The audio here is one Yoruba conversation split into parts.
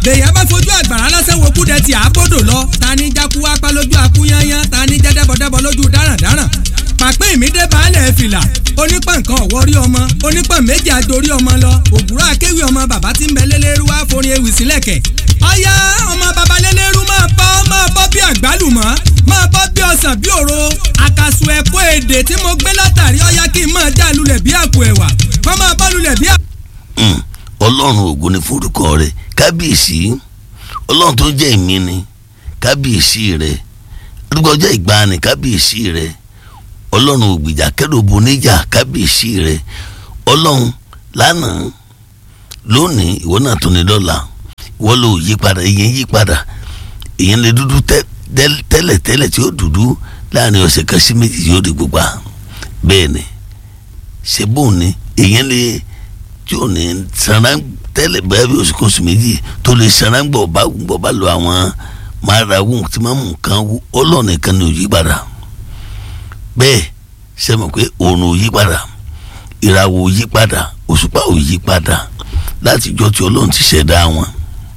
bèèyàn bá fojú àgbàrá lásán wo kúdẹ tí àbọ̀dọ̀ lọ ta ní jákú apá lójú akúyányán ta ní jẹ́dẹ́bọ̀dẹ́bọ̀ lójú dáràndáràn pàpẹ́ ìmídé baálẹ̀ fìlà onípà nǹkan ọ̀wọ́rí ọmọ onípà méjì àjòrí ọmọ lọ òbúrọ̀ akéwì ọmọ bàbá tí ń bẹ lélẹ́rú wá forin ewì sílẹ̀kẹ̀ ọ̀yá ọmọ bàbá lélẹ́rú máa bọ́ máa bọ́ bí àgbálùmọ́ máa bọ́ bí ọsàn bí òro àkàsù ẹ̀kọ́ èdè tí mo gbé látàrí ọ̀yá kí n máa já lulẹ̀ bí àpò ẹ̀wà kọ́ máa bọ́ lulẹ̀ bí àpò. ọlọ́run ògo ni forúkọ rẹ̀ kábíyèsí ọlọ́run tó jẹ́ ìmí ni kábíyèsí rẹ̀ arúgbó ọjọ́ ìgbàanì kábíyèsí rẹ̀ ọlọ́run ògbìjà kẹ́rọ̀bù níjà kábíyèsí rẹ̀ ọlọ́run lánàá lónìí ìwọ náà tún ní lọ́la ìwọ ló yí padà ìyẹn yí padà ìyẹn lè dúdú tẹ́lẹ̀ tẹ́lẹ̀ tí ó dúdú láàrin ọ̀sẹ̀ kan sí méjì yóò di gbogbo bẹ́ẹ̀ ni ṣe bóun ni ìyẹn lè tí ò ní sanra tẹ́lẹ̀ bẹ́ẹ̀ bí oṣù kan oṣù méjì tó lè sanra gbọ̀ bá gbọ̀ bá lo àwọn máa ra wù tí máa mú nǹkan wù ọlọ́ọ̀nì kan ní òyí padà bẹ́ẹ̀ ṣe mọ̀ pé òòrùn ò yí padà ìràwọ̀ ò yí padà òṣùpá ò yí padà láti ìjọ tí ọlọ́run ti ṣẹ̀dá wọn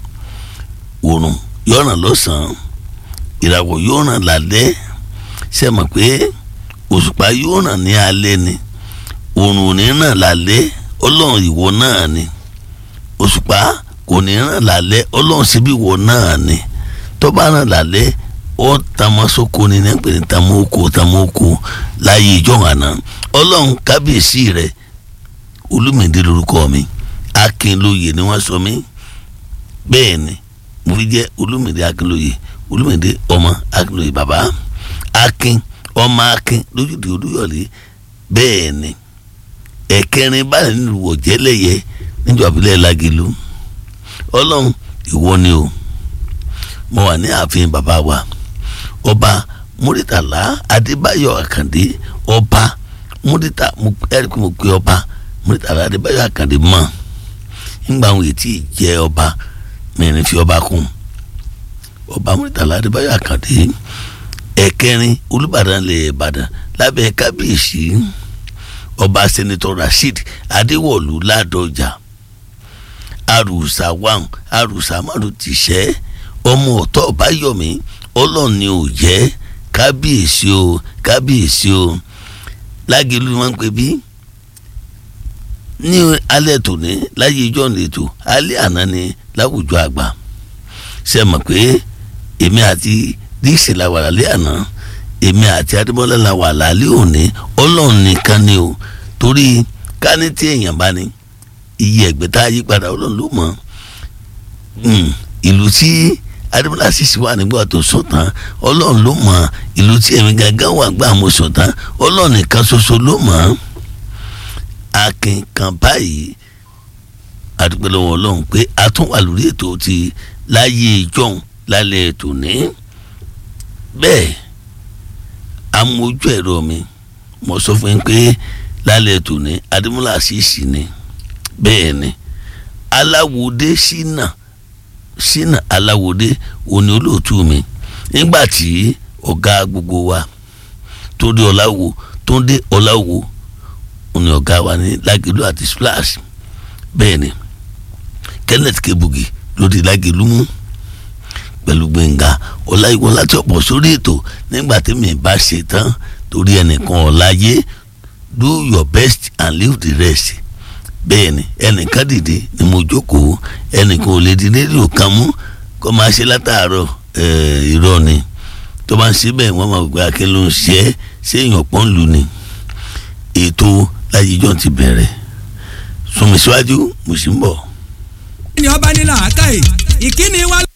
òòrùn yóò ràn lọ́sàn-án ìràwọ̀ yóò ràn lálẹ́ ṣe mọ̀ pé òṣùpá yóò ràn ní alẹ́ ni òòrùn ò ní ràn lálẹ́ ọlọ́run ìwọ náà ni òṣùpá kò ní ràn lálẹ́ ọlọ́run síbí ìwọ náà ni tó bá ràn lálẹ́ ó tamasoko ni ní pè ní tamoko tamoko láyé ìjọ àná ọlọ́run kábíyèsí rẹ olúmìdé lórúkọ mi akínlóye ni wọ́n sọ mí bẹ́ẹ̀ ni mo fi jẹ́ olúmìdé akínlóye olúmìdé ọmọ akínlóye bàbá akin ọmọ akin lójúde olúyọ̀lé bẹ́ẹ̀ ni ẹ̀kẹrin báyìí nínú wọ̀jẹ́lẹ̀yẹ níjọba ìbílẹ̀ lágìlú ọlọ́run ìwọ ni o mo wà ní ààfin bàbá wa ọba múrítàlá adébáyọ̀ àkàndé ọba múrítà ẹ̀ríkì mo pe ọba múrítàlá adébáyọ̀ àkàndé mọ̀ nígbà àwọn ètí jẹ́ ọba mẹ́rin fi ọba kún ọba múrítàlá adébáyọ̀ àkàndé ẹ̀kẹrin olùbàdàn lè ìbàdàn lábẹ́ kábíyèsí ọba sẹ́nitọ́ rasheed adéwọ̀lú ládọjà arùsà wàm arùsà márùn ti ṣẹ́ ọmọ ọ̀tọ̀ ọ̀báyọ̀mí ọlọ́run ni ò jẹ́ kábíyèsí o kábíyèsí o lágẹ̀lú máa ń pè bí ní alẹ́ tòní láyé ijọ́ nìtò alẹ́ àná ni láwùjọ àgbà ṣe mọ̀ pé èmi àti díìsì la wà lálẹ́ àná èmi àti adébọ́lá la wà lálẹ́ òní ọlọ́run nìkan ni o torí ká ní tí èèyàn bá ní iye ẹ̀gbẹ́ tá a yí padà ọlọ́run ló mọ̀ ìlú tí adébọ́lá sì sì wà nígbà tó sùn tán ọlọ́run ló mọ̀ ìlú tí èmi gangan wà gbà mo sùn tán ọlọ́run nìkan ṣoṣo ló mọ̀ akin kan báyìí àdúgbò lọ́wọ́ ọlọ́run pé a tún wà lórí ètò ti láyé ìjọ́un lálẹ́ ètò ní bẹ́ẹ̀ amójú ẹ̀rọ mi mo sọ fún yín pé lálẹ́ ètò ní adémọ́lá sì sì ni bẹ́ẹ̀ ni aláwòdé sínà sínà aláwòdé òní olóòtú mi nígbà tí ọ̀gá gbogbo wa tó dé ọ̀làwò tó dé ọ̀làwò òní ọ̀gá wa ní lágẹ̀lú àti splash bẹ́ẹ̀ ni kenneth kebugi ló di lágẹ̀lú mú pẹ̀lú gbẹ̀ngà ọ̀làyíwọ̀n láti ọ̀pọ̀ sórí ètò nígbà tí mi bá ṣe tán torí ẹnìkan ọ̀láyé do your best and leave the rest bẹ́ẹ̀ ni ẹnìkan dìde ni mo jókòó ẹnìkan ò lè di rédíò kan mú kó máa ṣe látàárọ̀ irọ́ ni tó bá ń ṣe bẹ́ẹ̀ wọ́n máa gbé akẹ́ ló ń ṣe é ṣé èèyàn pọ́n lù ni ètò láyé ìjọ ti bẹ̀rẹ̀ sùnmí síwájú mo sì ń bọ̀. ní ọba nílà àkàyè ìkíni wa.